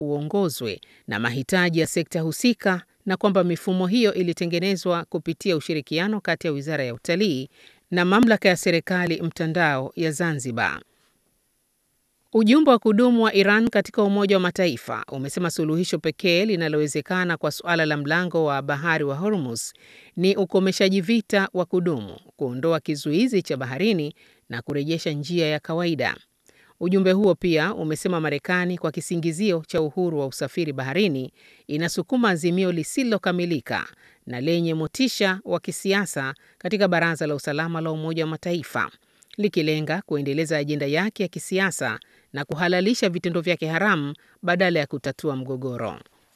uongozwe na mahitaji ya sekta husika na kwamba mifumo hiyo ilitengenezwa kupitia ushirikiano kati ya Wizara ya Utalii na Mamlaka ya Serikali Mtandao ya Zanzibar. Ujumbe wa kudumu wa Iran katika Umoja wa Mataifa umesema suluhisho pekee linalowezekana kwa suala la mlango wa bahari wa Hormuz ni ukomeshaji vita wa kudumu, kuondoa kizuizi cha baharini na kurejesha njia ya kawaida. Ujumbe huo pia umesema Marekani kwa kisingizio cha uhuru wa usafiri baharini inasukuma azimio lisilokamilika na lenye motisha wa kisiasa katika Baraza la Usalama la Umoja wa Mataifa likilenga kuendeleza ajenda yake ya kisiasa na kuhalalisha vitendo vyake haramu badala ya kutatua mgogoro.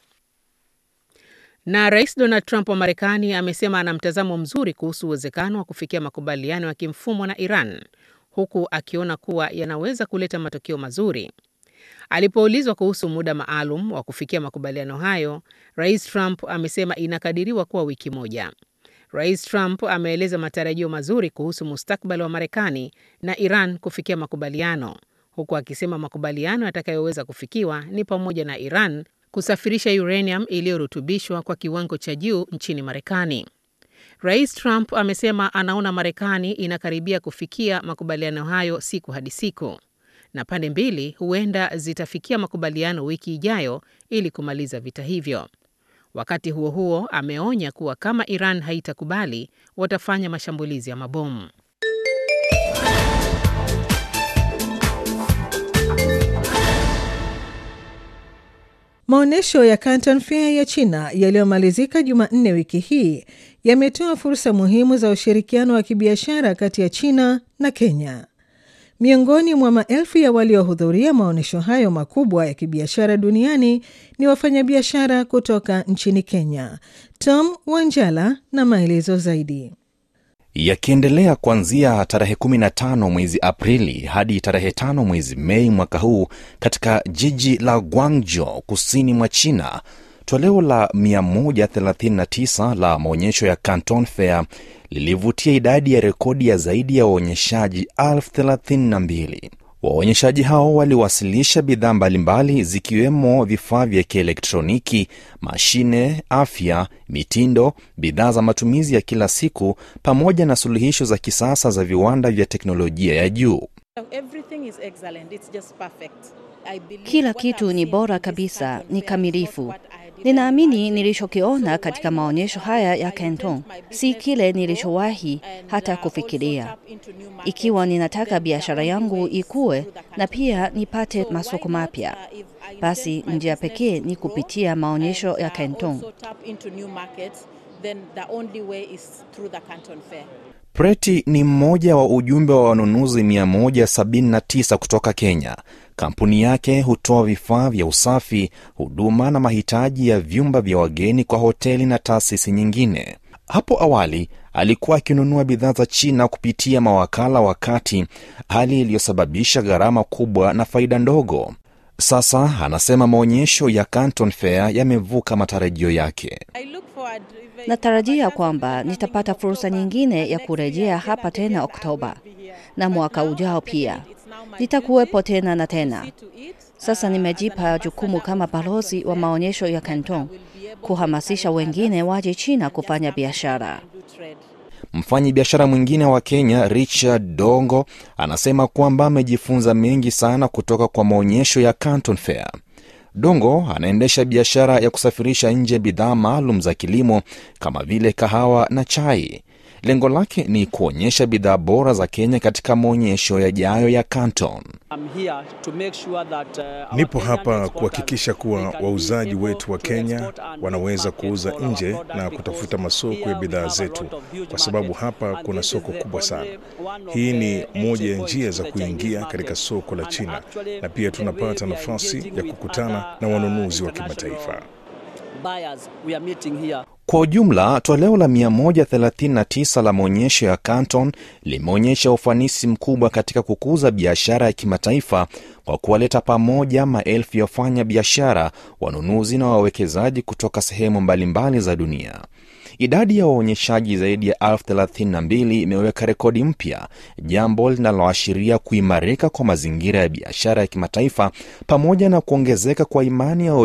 Na Rais Donald Trump wa Marekani amesema ana mtazamo mzuri kuhusu uwezekano wa kufikia makubaliano ya kimfumo na Iran huku akiona kuwa yanaweza kuleta matokeo mazuri. Alipoulizwa kuhusu muda maalum wa kufikia makubaliano hayo, Rais Trump amesema inakadiriwa kuwa wiki moja. Rais Trump ameeleza matarajio mazuri kuhusu mustakabali wa Marekani na Iran kufikia makubaliano, huku akisema makubaliano yatakayoweza kufikiwa ni pamoja na Iran kusafirisha uranium iliyorutubishwa kwa kiwango cha juu nchini Marekani. Rais Trump amesema anaona Marekani inakaribia kufikia makubaliano hayo siku hadi siku, na pande mbili huenda zitafikia makubaliano wiki ijayo ili kumaliza vita hivyo. Wakati huo huo, ameonya kuwa kama Iran haitakubali, watafanya mashambulizi ya mabomu. Maonyesho ya Canton Fair ya China yaliyomalizika Jumanne wiki hii yametoa fursa muhimu za ushirikiano wa kibiashara kati ya China na Kenya. Miongoni mwa maelfu ya waliohudhuria maonyesho hayo makubwa ya kibiashara duniani ni wafanyabiashara kutoka nchini Kenya. Tom Wanjala na maelezo zaidi. Yakiendelea kuanzia tarehe 15 mwezi Aprili hadi tarehe 5 mwezi Mei mwaka huu katika jiji la Guangzhou kusini mwa China, toleo la 139 la maonyesho ya Canton Fair lilivutia idadi ya rekodi ya zaidi ya waonyeshaji elfu thelathini na mbili. Waonyeshaji hao waliwasilisha bidhaa mbalimbali zikiwemo vifaa vya kielektroniki, mashine, afya, mitindo, bidhaa za matumizi ya kila siku pamoja na suluhisho za kisasa za viwanda vya teknolojia ya juu. Kila kitu ni bora kabisa, ni kamilifu. Ninaamini nilichokiona katika maonyesho haya ya Canton si kile nilichowahi hata kufikiria. Ikiwa ninataka biashara yangu ikue na pia nipate masoko mapya, basi njia pekee ni kupitia maonyesho ya Canton. Preti ni mmoja wa ujumbe wa wanunuzi 179 kutoka Kenya. Kampuni yake hutoa vifaa vya usafi, huduma na mahitaji ya vyumba vya wageni kwa hoteli na taasisi nyingine. Hapo awali alikuwa akinunua bidhaa za China kupitia mawakala wa kati, hali iliyosababisha gharama kubwa na faida ndogo. Sasa anasema maonyesho ya Canton Fair yamevuka matarajio yake. Natarajia kwamba nitapata fursa nyingine ya kurejea hapa tena Oktoba na mwaka ujao pia nitakuwepo tena na tena. Sasa nimejipa jukumu kama balozi wa maonyesho ya Canton kuhamasisha wengine waje China kufanya biashara. Mfanyi biashara mwingine wa Kenya Richard Dongo anasema kwamba amejifunza mengi sana kutoka kwa maonyesho ya Canton Fair. Dongo anaendesha biashara ya kusafirisha nje bidhaa maalum za kilimo kama vile kahawa na chai. Lengo lake ni kuonyesha bidhaa bora za Kenya katika maonyesho yajayo ya Canton. Nipo hapa kuhakikisha kuwa wauzaji wetu wa Kenya wanaweza kuuza nje na kutafuta masoko ya bidhaa zetu, kwa sababu hapa kuna soko kubwa sana. Hii ni moja ya njia za kuingia katika soko la China, na pia tunapata nafasi ya kukutana na wanunuzi wa kimataifa. Kwa ujumla, toleo la 139 la maonyesho ya Canton limeonyesha ufanisi mkubwa katika kukuza biashara ya kimataifa kwa kuwaleta pamoja maelfu ya wafanya biashara, wanunuzi na wawekezaji kutoka sehemu mbalimbali za dunia. Idadi ya waonyeshaji zaidi ya elfu thelathini na mbili imeweka rekodi mpya, jambo linaloashiria kuimarika kwa mazingira ya biashara ya kimataifa pamoja na kuongezeka kwa imani ya